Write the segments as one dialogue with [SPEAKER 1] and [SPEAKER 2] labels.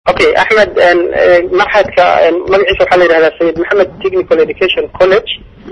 [SPEAKER 1] okay axmed maxadka magaciisa waxaa la yidhahdaa sayid maxamed technical education college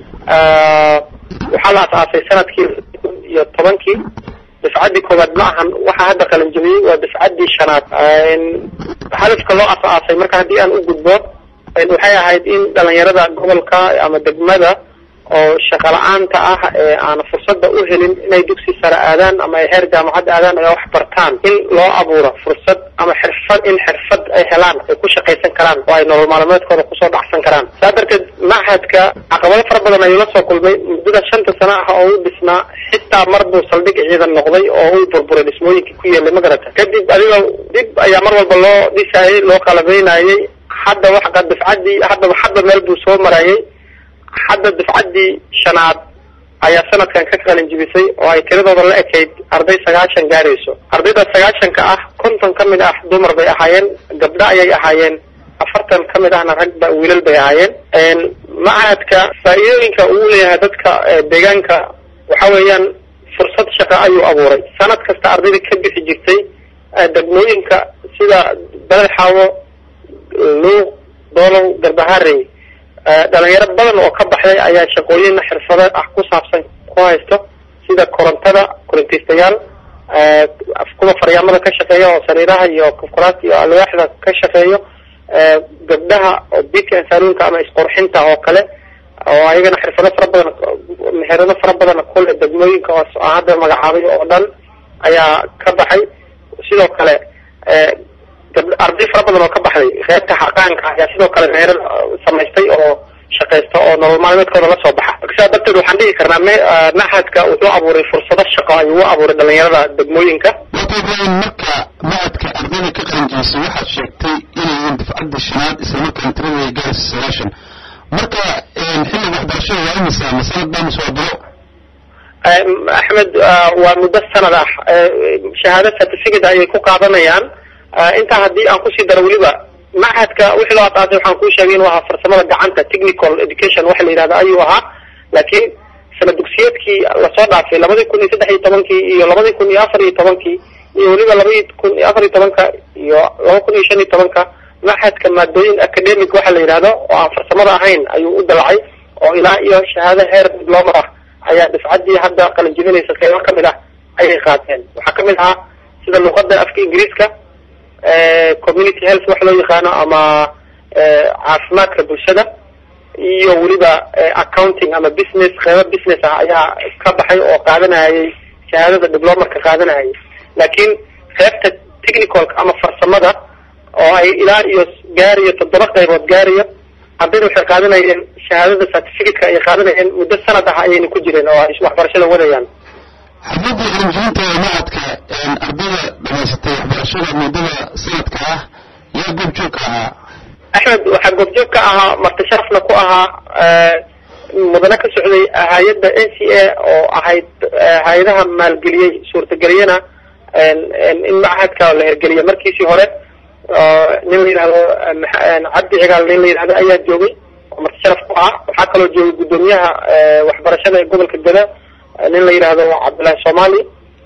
[SPEAKER 1] waxaa la asaasay sanadkii iyo tobankii dafcaddii koowaad ma ahan waxaa hadda qalanjabiyey waa dafcaddii shanaad hadafka loo asaasay marka haddii aan u gudbo waxay ahayd in dhalinyarada gobolka ama degmada oo shaqa la-aanta ah ee aan fursadda u helin inay dugsi sare aadaan ama ay heer jaamacad aadaan ay wax bartaan in loo abuuro fursad ama xirfad in xirfad ay helaan ay ku shaqaysan karaan oo ay nolol maalmeedkooda kusoo dhacsan karaan saa darteed machadka caqabado fara badan ayuu la soo kulmay muddada shanta sano ah oo u dhisnaa xitaa mar buu saldhig ciidan noqday oo uu burburay dhismooyinkii ku yeelay magarata kadib adiga dib ayaa mar walba loo dhisaayay loo qalabeynayay hadda waxa dafcaddii haddaba hadda meel buu soo marayay hadda dafcaddii shanaad ayaa sanadkan ka qalin jibisay oo ay tiradooda la ekayd arday sagaashan gaarayso ardayda sagaashanka ah konton ka mid ah dumar bay ahaayeen gabdho ayay ahaayeen afartan ka mid ahna rag ba wiilal bay ahaayeen machadka faa-iidooyinka uu leeyahay dadka deegaanka waxa weeyaan fursad shaqo ayuu abuuray sanad kasta ardayda ka bixi jirtay degmooyinka sida beled xaawo luuq doolow garbaharey dhalinyaro badan oo ka baxday ayaa shaqooyin xirfado ah ku saabsan ku haysto sida korontada korintaystayaal kuwa faryaamada ka shaqeeya oo sariiraha iyo kufkuraasta iyo alwaaxda ka shaqeeyo gabdhaha oo bika saaluunka ama isqurxinta oo kale oo ayagana xirfado fara badan meherado fara badan kule degmooyinka oo hadda magacaabay oo dhan ayaa ka baxay sidoo kale arday fara badan oo ka baxday qeybta xaqaanka ayaa sidoo kale meherad samaystay oo shaqaysta oo nolol maalmeedkooda la soo baxa marka sidaa darteed waxaan dhihi karnaa machadka wuxuu abuuray fursado shaqo ayuu u abuuray dhalinyarada degmooyinka
[SPEAKER 2] marka machadka ardayda ka qalinjibisay waxaad sheegtay inayin dafcadda shanaad islamarkaan tiradooda gaaraysa sagaashan marka xilliga waxbarashada waa imisa masanad baa mise waa bilo
[SPEAKER 1] axmed waa muddo sanad ah shahaado certificate ayay ku qaadanayaan intaa haddii aan kusii daro weliba machadka wixii loo asaasay waxaan kuu sheegay inuu ahaa farsamada gacanta technical education waxa la yidhahda ayuu ahaa laakiin sana dugsiyeedkii lasoo dhaafay labadii kun iyo saddex iyo tobankii iyo labadii kun iyo afar iyo tobankii iyo weliba labadii kun iyo afar iyo tobanka iyo laba kun iyo shan iyo tobanka machadka maadooyin academic waxa la yidhahdo oo aan farsamada ahayn ayuu u dalacay oo ilaa iyo shahaado heer diploma ah ayaa dafcaddii hadda qalinjibinaysa qeybo kamid ah ayay qaateen waxaa kamid ahaa sida luqada afka ingiriiska community health wax loo yaqaano ama caafimaadka bulshada iyo weliba accounting ama business qeybo business ah ayaa ka baxay oo qaadanayay shahaadada diplomarka qaadanayay laakiin qeybta technicalka ama farsamada oo ay ilaa iyo gaariyo toddoba qaybood gaariyo ardayda waxay qaadanayeen shahaadada certificateka ay qaadanayeen muddo sanad ah ayayna ku jireen oo ay waxbarashada wadayaan
[SPEAKER 2] xafladii qalinjibinta ee machadka ardayda dhamaysatay waxbarashada muddada sanadka ah yaa goobjoog ka ahaa
[SPEAKER 1] axmed waxaa goobjoog ka ahaa marti sharafna ku ahaa mudane ka socday hay-adda n c a oo ahayd hay-adaha maalgeliyey suurtageliyana in machadka la hirgeliya markiisii hore nin la yidhahdo cabdi cigaal nin la yidhahdo ayaa joogay oo marti sharaf ku ahaa waxaa kaloo joogay guddoomiyaha waxbarashada ee gobolka gada nin la yidhaahdo cabdullaahi somali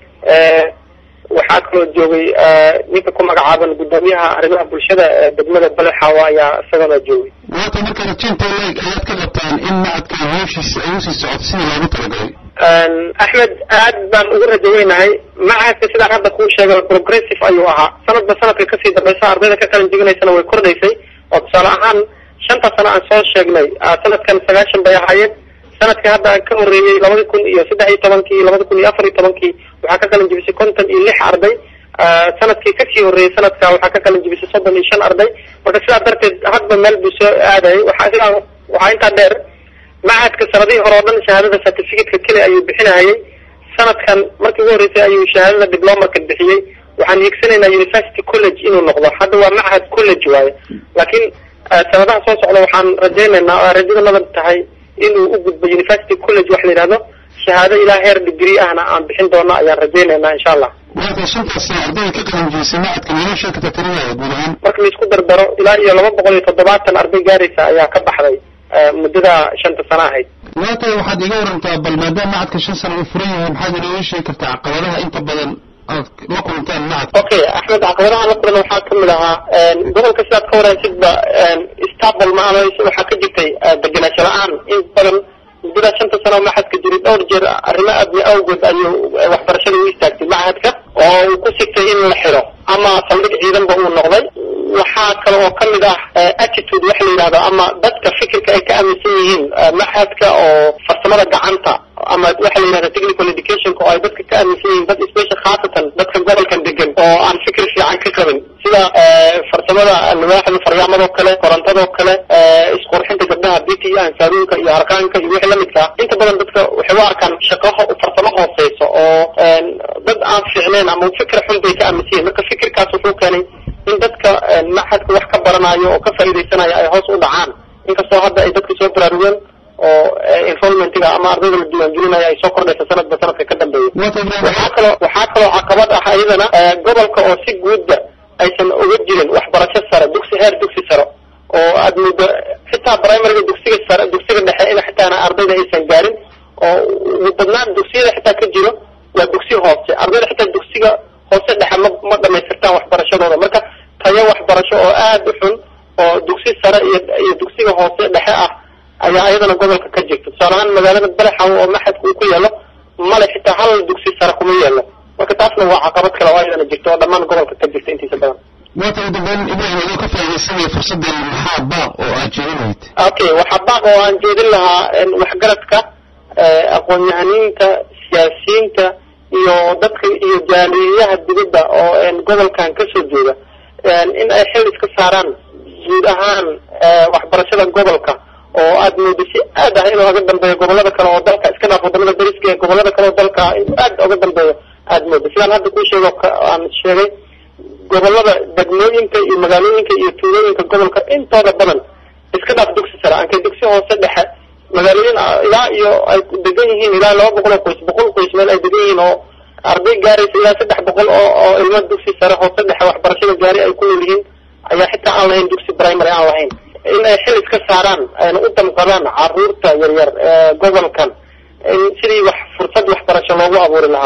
[SPEAKER 1] waxaa kaloo joogay ninka ku magacaaban guddoomiyaha arrimaha bulshada ee degmada balexaawa ayaa isagana joogay
[SPEAKER 2] waata marka rajinta leeg ayaad ka qabtaan in machadka hawshiisa ay usii socoto sidii loogu talagalay
[SPEAKER 1] axmed aad baan ugu rajaweynahay machadka sidaan hadda kuu sheegay progressive ayuu ahaa sanadba sanadka kasii dambaysa ardayda ka qalin jibinaysana way kordhaysay oo tusaale ahaan shanta sano aan soo sheegnay sanadkan sagaashan bay ahaayeen sanadkii hadda ka horreeyey labadi kun iyo saddex iyo tobankii labadi kun iyo afar iyo tobankii waxaa ka qalin jibisay konton iyo lix arday sanadkii kasii horreeyey sanadka waxaa ka qalin jibisay soddon iyo shan arday marka sidaa darteed hadba meel buu soo aadayay waxaa sidaa waxaa intaa dheer machadka sanadihii hore oo dhan shahaadada certificateka keli ayuu bixinahayay sanadkan markii ugu horreysay ayuu shahaadada diplomarka bixiyey waxaan hiigsanaynaa university college inuu noqdo hadda waa machad college waaye laakiin sanadaha soo socda waxaan rajaynaynaa oo rajadanada tahay inuu u gudbo university college wax la yidhahdo shahaado ilaa heer degree ahna aan bixin doono ayaan rajaynaynaa insha allah
[SPEAKER 2] waata shantaas sano ardayda ka qalinjibisay machadka meelo sheekata tiradooda guud ahaan
[SPEAKER 1] marka laisku dardaro ilaa iyo laba boqol iyo toddobaatan arday gaaraysa ayaa ka baxday muddada shanta sano ahayd
[SPEAKER 2] waata waxaad iga warantaa bal maadaama machadka shan sano uu furan yahay maxaad inooga sheegi kartaa caqabadaha inta badan aad la kulanteen macad
[SPEAKER 1] okay axmed caqabadaha la kulan waxaa kamid ahaa gobolka sidaad ka waraysidba stable ma ama waxaa ka jirtay degenaansho la-aan in badan muddada shanta sano maxadka jiray dhowr jeer arrimo adni awgood ayuu waxbarashada u istaagtay machadka oo uu ku sigtay in la xiro ama saldhig ciidanba uu noqday waxaa kale oo kamid ah attitude waxa la yidhahdo ama dadka fikirka ay ka aaminsan yihiin machadka oo farsamada gacanta ama waxa la yidhahda technical educationka oo ay dadka ka aaminsan yihiin dad special khaasatan dadka gobolkan degan oo aan fikir fiican ka qabin sida farsamada alwaaxda faryaamado kale korontadoo kale isqurxinta gabdhaha biti iyo ansaaruunka iyo harqaanka iyo wixii lamidka ah inta badan dadka waxay u arkaan shaqaho farsamo hooseyso oo dad aan fiicneen ama fikir xun bay ka aaminsan yihin marka fikirkaas wuxuu keenay in dadka maxadka wax ka baranayo oo ka faa'iidaysanayo ay hoos u dhacaan inkastoo hadda ay dadka soo baraarugeen oo enrollmentiga ama ardayda la diiwaangelinayo ay soo kordhaysa sanadba sanadka ka dambeeya waxaa kaloo waxaa kaloo caqabad ah iyadana gobolka oo si guudba aysan uga jirin waxbarasho sare dugsi heer dugsi sare oo aad muddo xitaa primariga dugsiga sare dugsiga dhexe in xitaana ardayda aysan gaarin oo ugu badnaan dugsiyada xitaa ka jiro waa dugsi hoose ardayda xitaa dugsiga hoose dhexe ma ma dhamaystirtaan waxbarashadooda marka tayo waxbarasho oo aad u xun oo dugsi sare iyo iyo dugsiga hoose dhexe ah ayaa iyadana gobolka ka jirta tusaale ahaan magaalada balaxaw oo maxadka uu ku yaalo male xitaa hal dugsi sare kuma yeelo marka taasna waa caqabad kale oo ayadana jirta oo dhammaan gobolka ka jirta intiisa badan
[SPEAKER 2] waata ugu dambeyn ibrahim adoo ka faaidaysanaya fursaddan maxaa baaq oo aad jeedin lahayd
[SPEAKER 1] okay waxaa baaq oo aan jeedin lahaa waxgaradka aqoon-yahaniinta siyaasiyiinta iyo dadka iyo jaaliyayaha dibadda oo gobolkan kasoo jeeda in ay xil iska saaraan guud ahaan waxbarashada gobolka oo aad moodo si aad ah inuu oga dambeeyo gobolada kale oo dalka iska dhaaf wadamada dariska ee gobolada kale oo dalka inuu aad oga dambeeyo aad moodo sidaan hadda kuu sheego aan sheegay gobolada degmooyinka iyo magaalooyinka iyo tuulooyinka gobolka intooda badan iska dhaaf dugsi sare ankay dugsi hoose dhexe magaalooyin ilaa iyo ay degan yihiin ilaa laba boqol oo qoys boqol qoys meel ay degan yihiin oo arday gaaraysa ilaa saddex boqol oo oo ilmo dugsi sare hoose dhexe waxbarashada gaari ay ku nool yihiin ayaa xitaa aan lahayn dugsi primary aan lahayn in ay xil iska saaraan ayna u damqadaan caruurta yaryar ee gobolkan in sidii wax fursad waxbarasho loogu abuuri lahaa